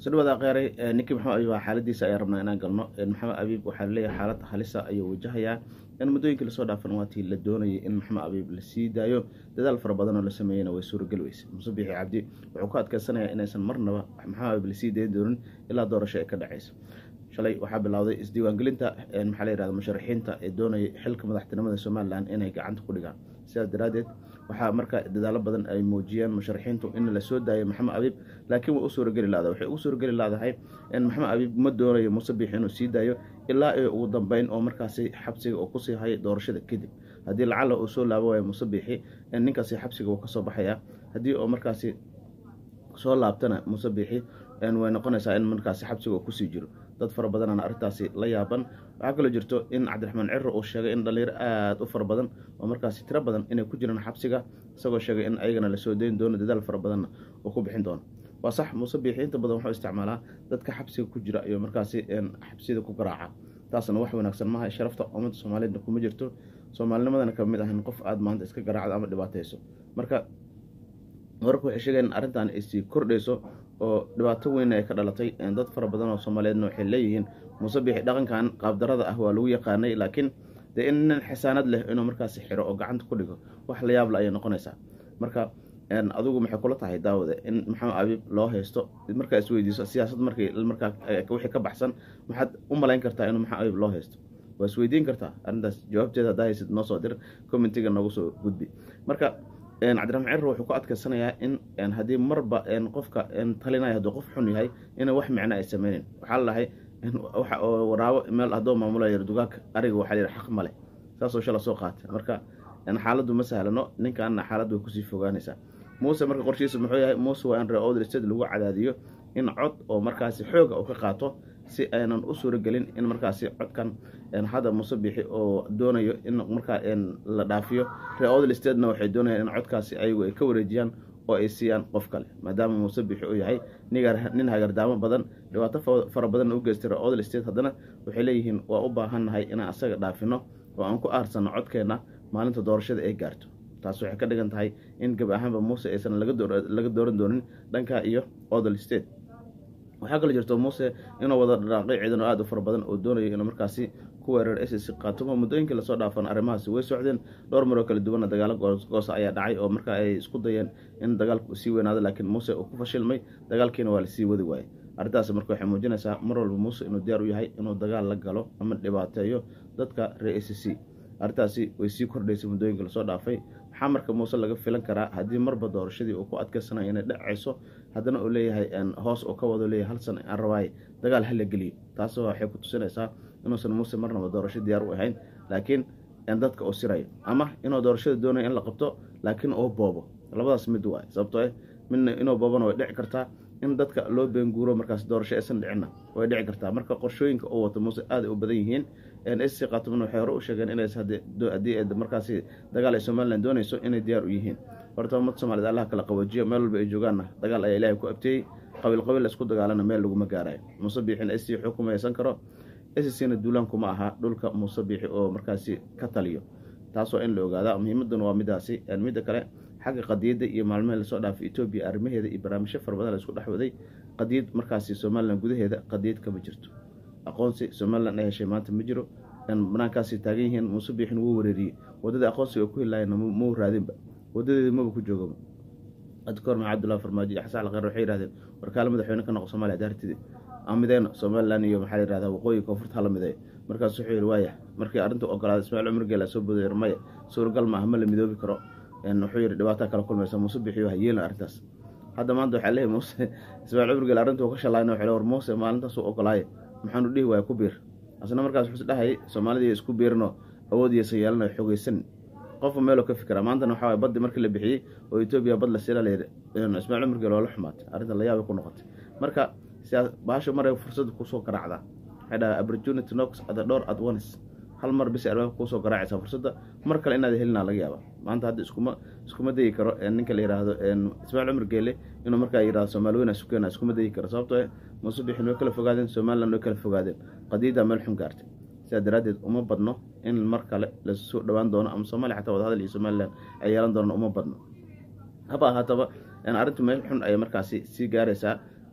sodhawaada kheyray ninkii maxamed abiib xaaladiisa ayaa rabnaa inaan galno maxamed abiib waxaa laleeyahay xaalad halisa ayuu wajahayaa in muddooyinkii lasoo dhaafan waatii la doonayay in maxamed abiib la sii daayo dadaal fara badan oo la sameeyeyna way suurageli weyse muse biixi cabdi wuxuu ku adkeysanayaa inaysan marnaba maxamed abiib lasii dayn doonin ilaa doorasho ay ka dhaceyso shalay waxaa bilowday isdiiwaangelinta maxaa la yihahda musharaxiinta ee doonayay xilka madaxtinimada somalilan inay gacanta ku dhigaan sidaas daraaddeed waxaa marka dadaalo badan ay muujiyeen musharaxiintu in la soo daayo maxamed abiib laakiin way u suurageli lahda waxay ugu suurageli lahdahay in maxamed abiib ma doonayo muuse biix inuu sii daayo ilaa iyo ugu dambeyn oo markaasi xabsiga uu kusii hayay doorashada kadib haddii lacala uu soo laabo waayo muuse biixi ninkaasi xabsiga uu kasoo baxayaa haddii oo markaasi soo laabtana muuse biixi way noqonaysaa in markaasi xabsiga uu kusii jiro dad fara badanana arrintaasi la yaaban waxaa kaloo jirto in cabdiraxmaan ciro uu sheegay in dhalinyaro aada u fara badan oo markaasi tiro badan inay ku jiraan xabsiga isagoo sheegay in ayagana lasoo dayn doono dadaal fara badanna uu ku bixin doono waa sax muuse biixi inta badan wuxuu isticmaalaa dadka xabsiga ku jira iyo markaasi xabsiyada ku garaaca taasna wax wanaagsan maaha sharafta ummadda soomaaliyeedna kuma jirto soomaalinimadana kamid ahan qof aada maanta iska garaacdo ama dhibaateyso marka wararku waxay sheegeen in arrintan ay sii kordhayso oo dhibaato weyn ay ka dhalatay dad fara badan oo soomaaliyeedna waxay leeyihiin muuse biixi dhaqankan qaabdarada ah waa lagu yaqaanay laakiin dee in nin xisaanad leh inuu markaasi xiro oo gacanta ku dhigo wax la yaabla ayay noqonaysaa marka adigu maxay kula tahay daawade in maxamed abiib loo haysto markaa isweydiiso siyaasad markii markaa wixii ka baxsan maxaad u malayn kartaa inuu maxamed abiib loo haysto waa isweydiin kartaa arrintaas jawaabteeda haddaa haysid noo soo dir commentiga noogu soo gudbi marka cabdiraxmaan ciro wuxuu ku adkeysanayaa in haddii marba qofka talinaya hadduu qof xun yahay ina wax micno ay sameyneyn waxaa lalahay waraabo meel haddoo maamulaya dugaagka ariga waxaa layidhi xaq male saasoo shala soo qaatay marka xaaladdu ma sahlano ninkaana xaaladdu way kusii fogaanaysaa muuse marka qorshihiisa muxuu yahay muuse waa in reodr state lagu cadaadiyo in cod oo markaasi xooga uu ka qaato si aynan u suuragelin in markaasi codkan hadda muuse bixi oo doonayo in markaa la dhaafiyo reodl statena waxay doonayaan in codkaasi ayagu ay ka wareejiyaan oo ay siiyaan qof kale maadaama muuse bixi uu yahay nin hagardaamo badan dhibaato fara badan u geystay reodl state haddana waxay leeyihiin waa u baahannahay inaan asaga dhaafino oo aan ku aarsanno codkeenna maalinta doorashada ay gaarto taas waxay ka dhigan tahay in gab ahaanba muuse aysan laga dooran doonin dhanka iyo odl state waxaa kaloo jirto muuse inuu wada dharaaqay ciidan oo aada u fara badan oo doonayo inuu markaasi ku weerar ss qaatumo muddooyinkii lasoo dhaafan arrimahaasi way socdeen dhowr maroo kala duwanna dagaalo goosa ayaa dhacay oo markaa ay isku dayeen in dagaalku sii weynaado laakiin muuse uu ku fashilmay dagaalkiina waa lasii wadi waayey arrintaas marka waxay muujinaysaa mar walba muuse inuu diyaar u yahay inuu dagaal la galo ama dhibaateeyo dadka reer s c arrintaasi way sii kordhaysay muddooyinka lasoo dhaafay maxaa marka muuse laga filan karaa haddii marba doorashadii uu ku adkeysanayo inay dhacayso haddana uu leeyahay hoos uu ka wado leeyahay hal san aan rabaaye dagaal hala geliyo taas waxay ku tusinaysaa inuusan muuse marnaba doorasho diyaar u ahayn laakiin dadka uu sirayo ama inuu doorashada doonayo in la qabto laakiin uu boobo labadaas mid waay sababtoo eh midna inuu boobona way dhici kartaa in dadka loo beenguuro markaas doorasho aysan dhicinna way dhici kartaa marka qorshooyinka uu wato muuse aaday u badan yihiin sc qaatuman waxay hore u sheegeen inays haddii markaasi dagaal ay somalilan doonayso inay diyaar u yihiin horta ummad soomaaliyed allah kala qawajiyo meel walba ay joogaanna dagaal ayaa ilaahay ku abteeyey qabiil qabiil la isku dagaalana meel laguma gaarayo muuse biixin sc wuxuu kuma haysan karo scna duulaan kuma aha dhulka muuse biixi oo markaasi ka taliyo taasoo in la ogaada muhiimaduna waa midaasi midda kale xagga qadiyadda iyo maalmihii lasoo dhaafay etoobiya arrimaheeda iyo barnaamijyo fara badan la isku dhex waday qadiyad markaasi somalilan gudaheeda qadiyad kama jirto aqoonsi somalilan ay heshay maanta ma jiro banaankaasi taagan yihiin muuse biixin wuu wareeriyey waddadii aqoonsiga ku hilaayana mau raadinba wadadeedi maba ku joogaba adkoor maca cabdullahi farmaajo iyo xasan alkheyr waxay yihahdeen warkaale madaxweyne ka noqo somalia daartidi aan mideyno somalilan iyo maxaa la yihahdaa waqooyi koonfurta hala mideeyo markaas wuxuu yihi waaya markii arrinta ogolaaday ismaaciil cumar geela soo boodayr maya suuragal maaha ma la midoobi karo wuxuu yihi dhibaataa kala kulmaysa muuse bixiyo hayeelin arrintaas hadda maanta waxaa leeyahy muuse ismaaciil cumar geel arrintuu ka shalayna waxay war muuse maalintaasuu ogolaaye maxaanu dhihi waaya ku biir asna markaas wuxuu isdhahayay soomaalidii isku biirinoo awoodiyaysa yeelana xogeysan qofka meeloo ka fikira maantana waxaa waay baddi markii la bixiyey oo etoobiya bad la sila layidhi ismaaciil cumar geel waa la xumaatay arrinta layaabay ku noqotay marka baasho maray fursad kusoo garaacdaa waxay dhaha opportunity knocks at the door at once hal mar bis albaabka kuusoo garaacaysa fursadda mar kale inaad helinaa laga yaaba maanta hadda iskuma iskuma degi karo ninka la yidhaahdo ismaaciil cumar geele inuu markaa yidhahdo soomaali weyna sukeena iskuma degi karo sababtoo eh muuse bixin way kala fogaadeen somaliland way kala fogaadeen qadiyaddaa meel xun gaartay sidaa daraaddeed uma badno in mar kale lasoo dhowaan doono ama soomaaliya xataa wadahadal iyo somalilan ay yeelan doonaan uma badno haba ahaataba arrintu meel xun ayay markaasi sii gaaraysaa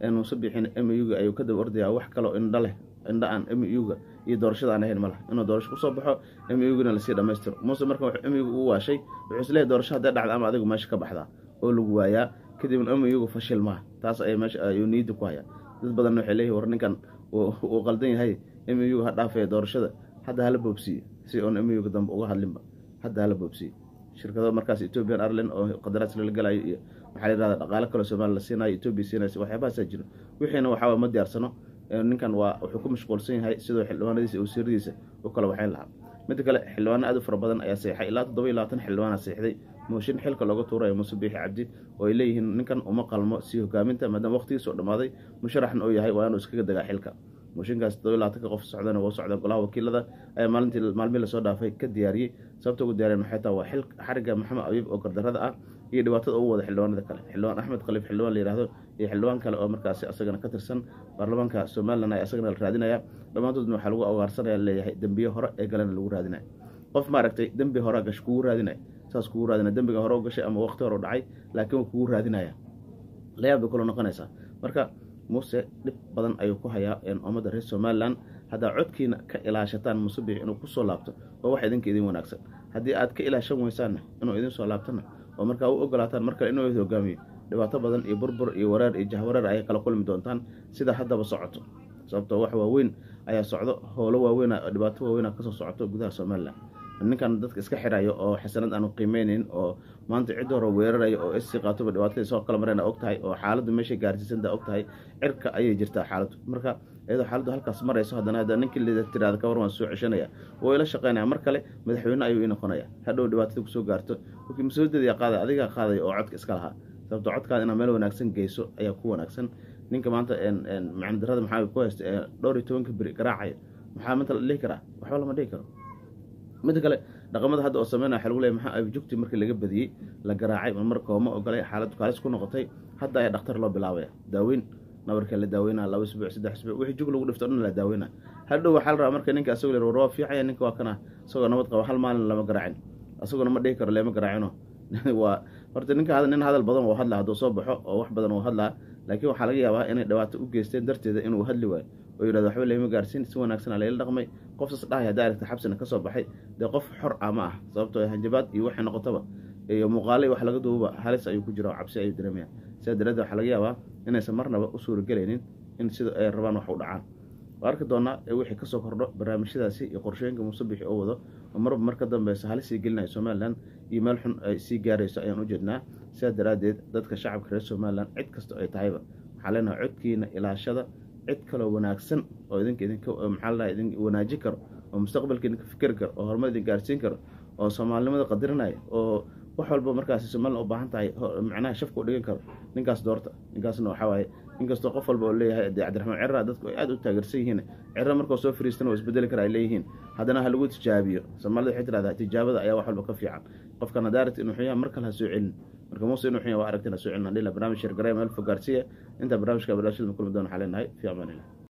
muuse biixin m u-ga ayuu ka daba ordayaa wax kaloo indha leh indha aan m u-ga iyo doorashada aan ahayn ma laha inuu doorasho kusoo baxo m u-gana lasii dhamaystiro muuse marka m u-ga uu waashay wuxuu isleeyahy doorasho hadday dhacda ama adigu meesha ka baxdaa oo lagu waayaa kadibna m u-ga fashil maaha taas ay meesha ayuu niyadda ku hayaa dad badanna waxay leeyihin war ninkan uu qaldan yahay m u-ga ha dhaafaya doorashada hadda hala boobsiiye si oon m u-ga dambe uga hadlinba hadda hala boobsiiye shirkado markaas ethiopian airline oo qadaraas lala galayo iyo waxaa la yihahda dhaqaalo kaloo somalia la siinayo etoobiya siinaysa waxyaabahaasaa jiro wixiina waxaawaa ma diyaarsano ninkan waa wuxuu ku mashquulsan yahay sidoo xildhibaanadiisa iyo wasiiradiisa u kala waxayn lahaa midda kale xildhibaano aad u fara badan ayaa seexay ilaa toddoba iyo labaatan xildhibaana seexday mooshin xilka looga tuurayo muuse biixi cabdi oo ay leeyihiin ninkan uma qalmo sii hogaaminta maadaama waqtigiisoo dhammaaday musharaxna uu yahay waa inuu iskaga dagaa xilka mooshinkaas toddoba iyo labaatanka qof socdana waa socda golaha wakiilada ayaa maalintii maalmihii lasoo dhaafay ka diyaariyey sababta ugu diyaariyan waxay taha waa xil xariga maxamed abiib oo gardarada ah iyo dhibaatada ugu wada xildhibaanada kale xildhibaan axmed khaliif xildhibaan la yihahdo iyo xildhibaan kale oo markaasi asagana ka tirsan baarlamaanka somalilan ay asagana la raadinaya dhammaantoodna waxaa lagu awaarsanaya leeyahay dembiye hore ee galena lagu raadinaya qof maaragtay dembi hore gash kugu raadinaya saas kugu raadinaya dembiga hore u gashay ama waqti hore u dhacay laakiin waa kugu raadinaya layaab bay kula noqonaysaa marka muuse dhib badan ayuu ku hayaa ummadda reer somalilan haddaa codkiina ka ilaashataan muuse biix inuu kusoo laabto oo wax idinka idin wanaagsan haddii aad ka ilaashan weysaanna inuu idin soo laabtana oo markaa u ogolaataan mar kale inuu id hogaamiyo dhibaato badan iyo burbur iyo wareer iyo jahwareer ayay kala kulmi doontaan sida haddaba socoto sababtoo wax waaweyn ayaa socdo howlo waaweyn dhibaato waaweyn kasoo socoto gudaha somalilan ninkan dadka iska xirayo oo xasanad aanu qiimeyneyn oo maanta cid hore weerarayo oo issii qaatoba dhibaatadii soo kala mareen og tahay oo xaaladdu meeshay gaarsiisanta og tahay cirka ayay jirtaa xaaladdu marka iyadoo xaaladdu halkaas marayso haddana hadda ninkii lida tiraada ka war waan soo ceshanaya oo ila shaqeynaya mar kale madaxweyne ayuu ii noqonaya hadhow dhibaatada kusoo gaarto wkii mas-uuliyadda qaada adigaa qaadaya oo codka iska lahaa sababto codkaada inaad meel wanaagsan geyso ayaa ku wanaagsan ninka maanta macnadarada maxaa ku haysta ee dhowr iyo tobanka beri garaacaya maxaa maanta la dhihi karaa waxba lama dhihi karo midda kale dhaqamada hadda oo sameynaya waxa lagu leeyahy maxaa abjugti markii laga badiyey la garaacay mar kooma ogolay xaalad kaalis ku noqotay hadda ayaa dhakhtar loo bilaabaya daaweyn nabarka la daaweynaa laba isbuuc saddex isbuuc wixii jug lagu dhifto dhan la daaweynaa hadhow waxaa la rabaa marka ninka asagoo lir war waa fiicaya ninka waa kana isagoo nabad qaba hal maalin lama garaacin asaguna ma dhihi karo leema garaacino waa horta ninka nin hadal badan oo hadla hadduu soo baxo oo wax badan oo hadlaa laakiin waxaa laga yaabaa inay dhibaato u geysteen darteeda inuu hadli waayo oo yidhahdo waxba leema gaarsiin si wanaagsan layla dhaqmay qof sas dhahay haddaa aragta xabsina ka soo baxay dee qof xor ah ma ah sababtoo hanjabaad iyo waxay noqotaba iyo muuqaale wax laga duubaba halis ayuu ku jira oo cabsi ayuu dareemaya sidaa daraaddeed waxaa laga yaabaa inaysan marnaba u suuragelaynin in sida ay rabaan wax u dhacaan waa arki doonaa wixii kasoo kordho barnaamijyadaasi iyo qorshooyinka muusebixi oo wado oo marba mar ka dambeysa halis sii gelinayo somalilan iyo meel xun ay sii gaarayso ayaan u jeednaa sidaa daraaddeed dadka shacabka reer somalilan cid kasta ay tahayba waxaa leenahay codkiina ilaashada cid kaloo wanaagsan oo idinka idinka maxaa la idin wanaaji karo oo mustaqbalka idinka fikeri karo oo horumar idin gaarsiin karo oo soomaalinimada qadirinaya oo wax walba markaasi somalilan u baahan tahay macnaha shafka u dhigan karo ninkaas doorta ninkaasna waxaa waaye inkastoo qof walba oo leeyahay dee cabdiraxmaan cirra dadku ay aada u taageersan yihiin cirra markoo soo fariistana waa isbedeli kara ay leeyihiin haddana ha lagu tijaabiyo soomaalida waxay tirahdaa tijaabada ayaa wax walba ka fiican qofkan haddaa aragti inuu xuyaa mar kale ha soo celin marka muuse inuu xuyaa waa aragtin ha soo celin hadhila barnaamij shirgareya meel fogaarsiya intaa barnaamijka barnaamijyada ma kulmi doona waxaa leenahay fi amaan illah